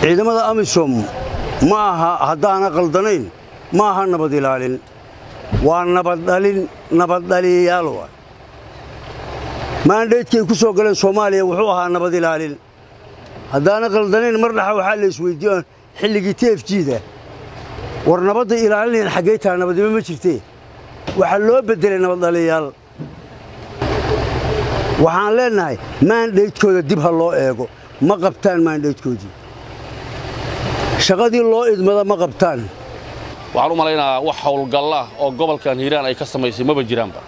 ciidamada amisom ma aha haddaana qaldanayn ma aha nabad ilaalin waa nabaddhalin nabaddhaliyayaal waa maandheydkay ku soo galeen soomaaliya wuxuu ahaa nabad ilaalin haddaana qaldanayn mar dhaxa waxaa la isweydiiyo xilligii tefjiida war nabadda ilaalinayn xaggay taha nabadnimo ma jirtee waxaa loo beddelay nabaddhaliyayaal waxaan leennahay maandheydkooda dib ha loo eego ma qabtaan maandheydkoodii shaqadii loo idmada ma qabtaan waxaan u malaynayaa wax howlgallah oo gobolkan hiiraan ay ka samaysay maba jiraanba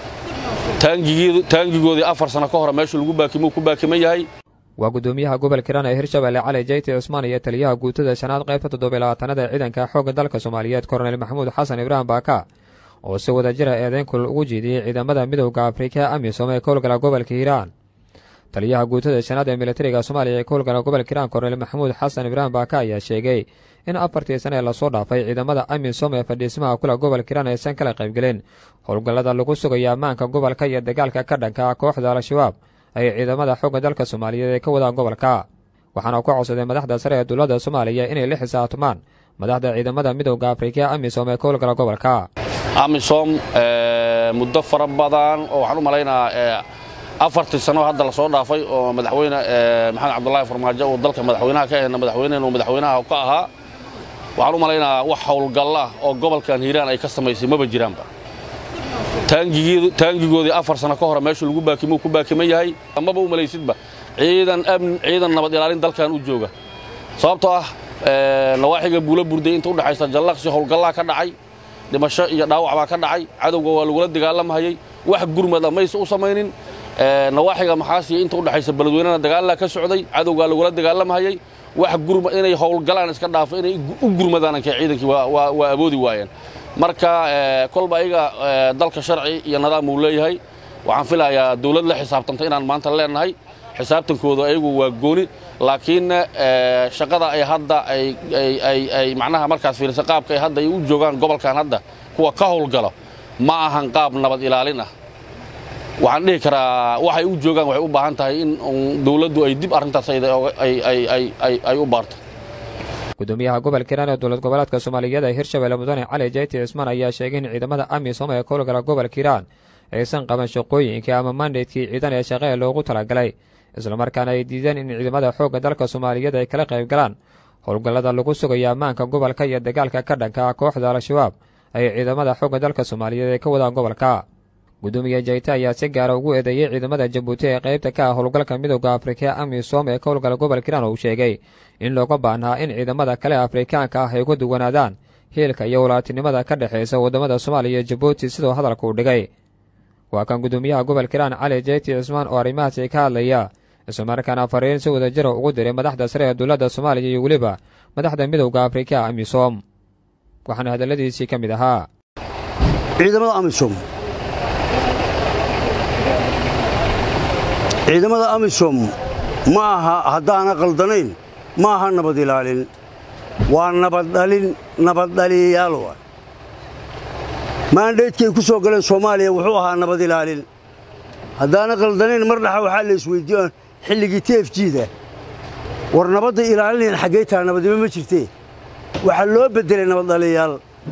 taangigoodii afar sano ka hore meeshu lagu baakimuu ku baakiman yahay waa guddoomiyaha gobolka hiiraan ee hirshabelle cali jeyti cusmaan iyo taliyaha guutada shanaad qaybta toddobylabaatanaad ee ciidanka xoogga dalka soomaaliyeed korneyl maxamuud xasan ibraahim baaka oo si wada jira eedeyn kulal ugu jeediyey ciidamada midowda afrika amisom ee ka howlgala gobolka hiiraan taliyaha guutada shanaad ee militariga soomaaliya ee ka howlgala gobolka hiiraan korneyl maxamuud xasan ibraahim baaka ayaa sheegay in afartii sane ee lasoo dhaafay ciidamada amisom ee fadhiismaha kula gobolka hiiraan aysan kala qaybgelin howlgallada lagu sugayo ammaanka gobolka iyo dagaalka ka dhanka ah kooxda al-shabaab ay ciidamada xoogga dalka soomaaliyeed ee ka wadaan gobolka waxaana ku codsaday madaxda sare ee dowladda soomaaliya inay la xisaabtamaan madaxda ciidamada midowda afrika amisom ee ka howlgala gobolka amisom muddo fara badan oo waxaan u malaynayaa afartii sano hadda lasoo dhaafay oo madaxweyne maxamed cabdulaahi farmaajo uu dalka madaxweynaha ka ahna madaxweynehenu madaxweynaha ka ahaa waxaan u malaynayaa wax howlgallah oo gobolkan hiiraan ay ka samaysay maba jiraanba taangigoodii afar sano ka hore meeshu lagu baakimuu ku baakiman yahay maba u malaysidba ciidan nabad ilaalin dalkan u jooga sababtoo ah nawaaxiga buulo burday inta udhexaysa jallaqsi howlgallaa ka dhacay dhimasho iyo dhaawac baa ka dhacay cadowga waa lagula dagaalamahayey wax gurmada mayse u samaynin nawaaxiga maxaasiya inta udhexaysa beledweynena dagaallaa ka socday cadowgaa lagula dagaalamahayey wax gurma inay howlgalaan iska dhaafo inay u gurmadaan ankee ciidankii waa awoodi waayeen marka kolba ayaga dalka sharci iyo nidaam uu leeyahay waxaan filayaa dawlad la xisaabtanta inaan maanta leennahay xisaabtankooda ayagu waa gooni laakiinna shaqada ay hadda ay macnaha markaas fiirisa qaabka ay hadda ay u joogaan gobolkan hadda kuwa ka howlgalo ma ahan qaab nabad ilaalin ah waxaan dhihi karaa waxay u joogaan waxay u baahan tahay in dawladdu ay dib arrintaas ay u baarto gudoomiyaha gobolka hiiraan ee dowlad goboleedka soomaaliyeed ee hirshabelle mudane cali jeyti cismaan ayaa sheegay in ciidamada amisom ee ka howlgala gobolka hiiraan aysan qaban shaqooyinkii ama mandaydkii ciidan ee shaqe ee loogu talagalay islamarkaana ay diideen in ciidamada xoogga dalka soomaaliyeed ay kala qayb galaan howlgallada lagu sugayo ammaanka gobolka iyo dagaalka ka dhanka ah kooxda al-shabaab ay ciidamada xoogga dalka soomaaliyeed ay ka wadaan gobolka gudoomiye jayte ayaa si gaara ugu eedeeyey ciidamada jabuuti ee qaybta ka ah howlgalka midowda afrika amisom ee ka howlgala gobolka hiiraan uu sheegay in looga baahnaa in ciidamada kale afrikaanka ah ay uga duwanaadaan hiilka iyo walaatinimada ka dhexaysa waddamada soomaaliya iyo jabuuti siduu hadalka u dhigay waa kan gudoomiyaha gobolka hiiraan cali jeyti cismaan oo arrimahaasi ka hadlaya islamarkaana fariin si wada jira ugu diray madaxda sare ee dowladda soomaaliya iyo weliba madaxda midowda afrika amisom waxaana hadalladiisii ka mid ahaa ciidamada amisom ciidamada amisom ma aha haddaana qaldanayn ma aha nabad ilaalin waa nabaddhalin nabaddhaliyayaal waa maandheydkay ku soo galeen soomaaliya wuxuu ahaa nabad ilaalin haddaana qaldanayn mar dhaxa waxaa la isweydiiyo xilligii tefjiida war nabadda ilaalinayn xaggay taha nabadnimo ma jirtee waxaa loo beddelay nabaddhaliyayaal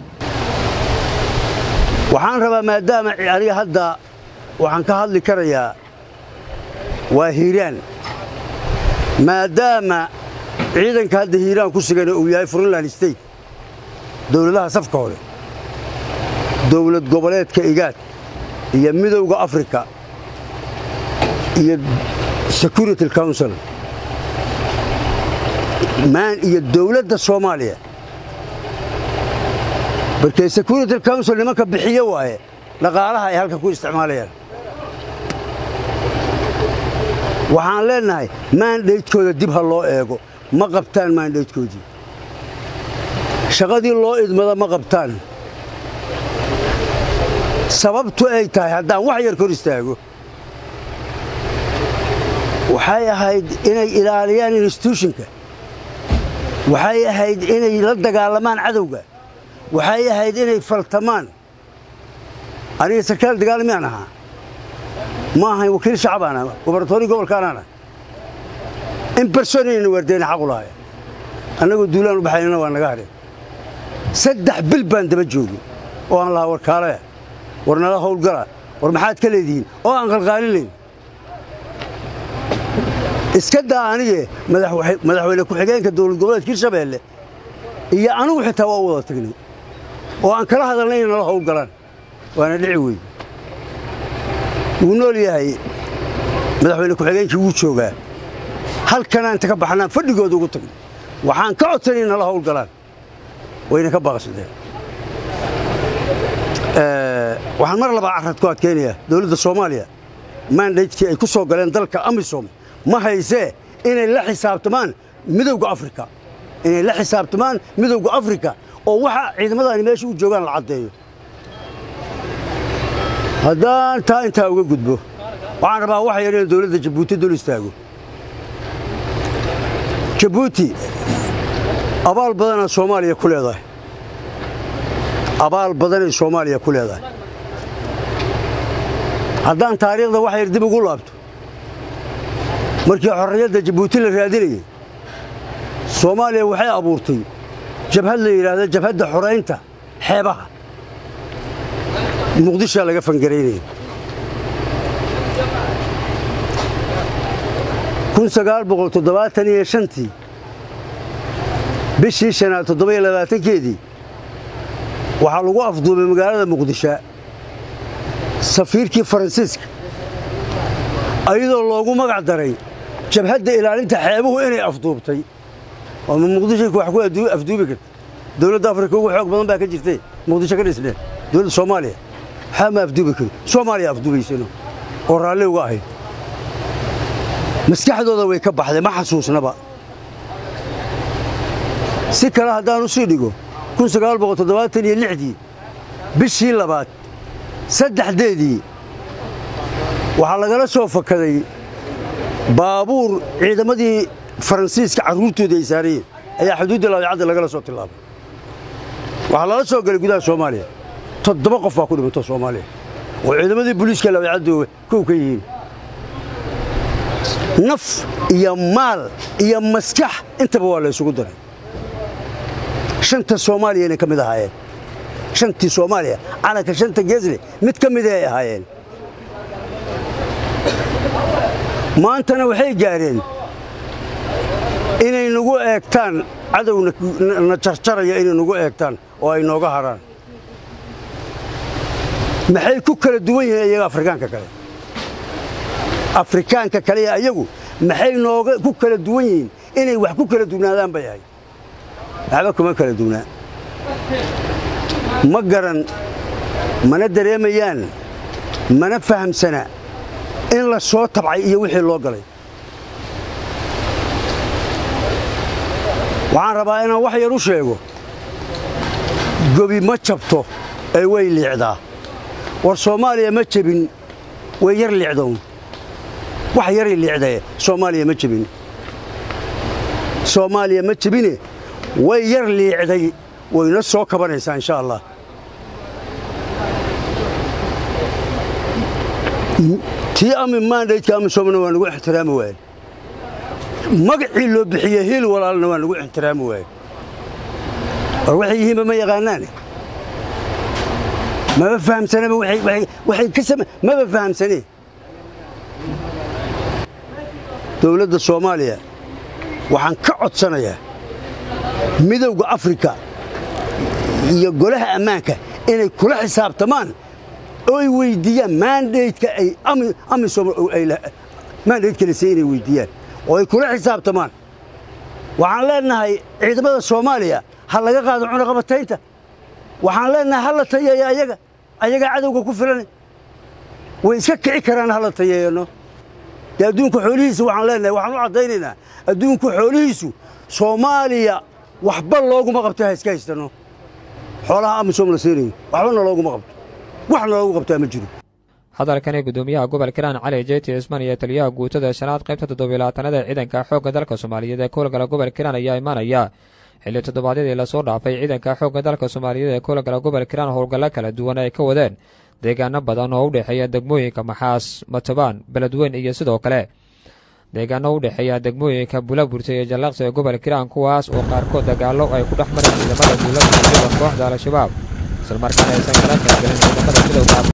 waxaan rabaa maadaama aniga hadda waxaan ka hadli karayaa waa hiiraan maadaama ciidanka hadda hiiraan ku sugan uu yahay puntland state dowladaha safka hore dowlad goboleedka igaad iyo midowda afrika iyo security council maan iyo dowladda soomaaliya markee security council nimanka bixiyo waaye dhaqaalaha ay halka ku isticmaalayaan waxaan leennahay maandhaydkooda dib ha loo eego ma qabtaan maandhaydkoodii shaqadii loo idmada ma qabtaan sababtu ay tahay haddaan wax yar kor istaago waxay ahayd inay ilaaliyaan instituushinka waxay ahayd inay la dagaalamaan cadowga waxay ahayd inay faltamaan aniga sarkaal dagaalmiyaan ahaa ma ahayn wakiil shacabaana gobarnatoori gobolkaanaana in barsonayna waardeyna xaqu lahaya annagoo duulaan u baxaynana waa naga hadheen saddex bil baan daba joogin oo aan lahaa war kaalaya war nala howlgala war maxaad ka leedihiin oo aan qalqaalinayn iska daa anige madaxweyne ku-xigeenka dowlad goboleedka hirshabeelle iyo anigu xitaa waa u wada tagnay oo aan kala hadalnay inay nala howlgalaan waana dhici wey wuu nool yahay madaxweyne ku-xigeenkii wuu joogaa halkanaan inta ka baxnaan fadhigooda ugu tagnay waxaan ka codsanay nala howlgalaan wayna ka baaqsadeen waxaan mar labaa carad ku adkaynayaa dowladda soomaaliya mandaydkii ay ku soo galeen dalka amisom ma haysee inay la xisaabtamaan midowga afrika inay la xisaabtamaan midowga afrika oo waxa ciidamadaani meesha u joogaan la caddeeyo haddaan taa intaa uga gudbo waxaan rabaa waxa yar in dowladda jabuuti dul istaago jabuuti abaal badanaa soomaaliya ku leedahay abaal badanay soomaaliya ku leedahay haddaan taariikhda wax yar dib ugu laabto markii xorriyadda jabuuti la raadinayay soomaaliya waxay abuurtay jabhad la yidhaahda jabhadda xoraynta xeebaha muqdishaa laga fangaraynaya kun sagaal boqol toddobaatan iyo shantii bishii shanaad toddoba iyo labaatankeedii waxaa lagu afduubay magaalada muqdisho safiirkii faransiiska ayadoo loogu magac daray jabhadda ilaalinta xeebuhu inay afduubtay ama muqdisho wax ku afduubi karta dowladda afrika ugu xoog badan baa ka jirtay muqdisho ka dhisneen dowladda soomaaliya waxaa ma afduubi karin soomaaliya afduubaysano oo raalli uga ahayd maskaxdooda way ka baxday ma xasuusnaba si kale haddaan u sii dhigo kun sagaal boqol toddobaatan iyo lixdii bishii labaad saddexdeedii waxaa lagala soo fakaday baabuur ciidamadii faransiiska carruurtooda ay saarayeen ayaa xuduudda laadicadda lagala soo tillaabay waxaa lala soo galay gudaha soomaaliya toddoba qof baa ku dhimanto soomaaliya oo ciidamadii booliiska laadicadooga kow ka yihiin naf iyo maal iyo maskax intaba waa la ysugu daray shanta soomaaliyana ka mid ahaayeen shantii soomaaliya calanka shanta geesle mid ka mida ay ahaayeen maantana waxay gaadheen inay nagu eegtaan cadowna na jarjaraya inay nagu eegtaan oo ay nooga harhaan maxay ku kala duwan yihiin iyaga afrikaanka kale afrikaanka kale ee ayagu maxay nooga ku kala duwan yihiin inay wax ku kala duwnaadaan bay ahay waxba kuma kala duwnaa ma garan mana dareemayaan mana fahamsana in la soo tabcay iyo wixii loo galay waxaan rabaa inaan wax yar u sheego gobi ma jabto ee way liicdaa war soomaaliya ma jebin way yar liicdown wax yaray liicdae soomaaliya ma jebin soomaaliya ma jebine way yar liicday wayna soo kabanaysaa insha allah tii ami maandaydka amisomna waa nagu ixtiraami waaye magacii loo bixiye hiil walaalna waa nagu ixtiraami waaye war waxay yihiinba ma yaqaanaane maba fahamsanaba waxay ka same maba fahamsane dowladda soomaaliya waxaan ka codsanayaa midowda afrika iyo golaha ammaanka inay kula xisaabtamaan oo ay weyddiiyaan maandaydka ay amisom maandaydka lase inay weyddiiyaan oo ay kula xisaabtamaan waxaan leennahay ciidamada soomaaliya ha laga qaado cunaqabataynta waxaan leennahay ha la tayeeyo ayaga ayagaa cadowga ku filan way iska kici karaan ha la tayeeyano dee adduunka xoolihiisa waxaan leennahay waxaan u caddaynaynaa adduunka xoolihiisu soomaaliya waxba looguma qabto ha iska haystano xoolaha amisom la siinayo waxbana looguma qabto waxna loogu qabtaa ma jiro hadalkani guddoomiyaha gobolka hiiraan cali jeyti cismaan iyo taliyaha guutada shanaad qaybta toddobiylaatanada ee ciidanka xoogga dalka soomaaliyeed ee kuwalgala gobolka hiiraan ayaa imaanaya xilli toddobaadyadii lasoo dhaafay ciidanka xoogga dalka soomaaliyeed ee kuwalgala gobolka hiiraan howlgallo kala duwan ay ka wadeen deegaano badan oo u dhexeeya degmooyinka maxaas matabaan beledweyn iyo sidoo kale deegaano u dhexeeya degmooyinka buulaburta iyo jallaqsi ee gobolka hiiraan kuwaas oo qaarkood dagaallo ay ku dhex mareen ciidamada buulaburta iyo kooxda al-shabaab islamarkaana aysan kala qaybgelin ciidamada midowga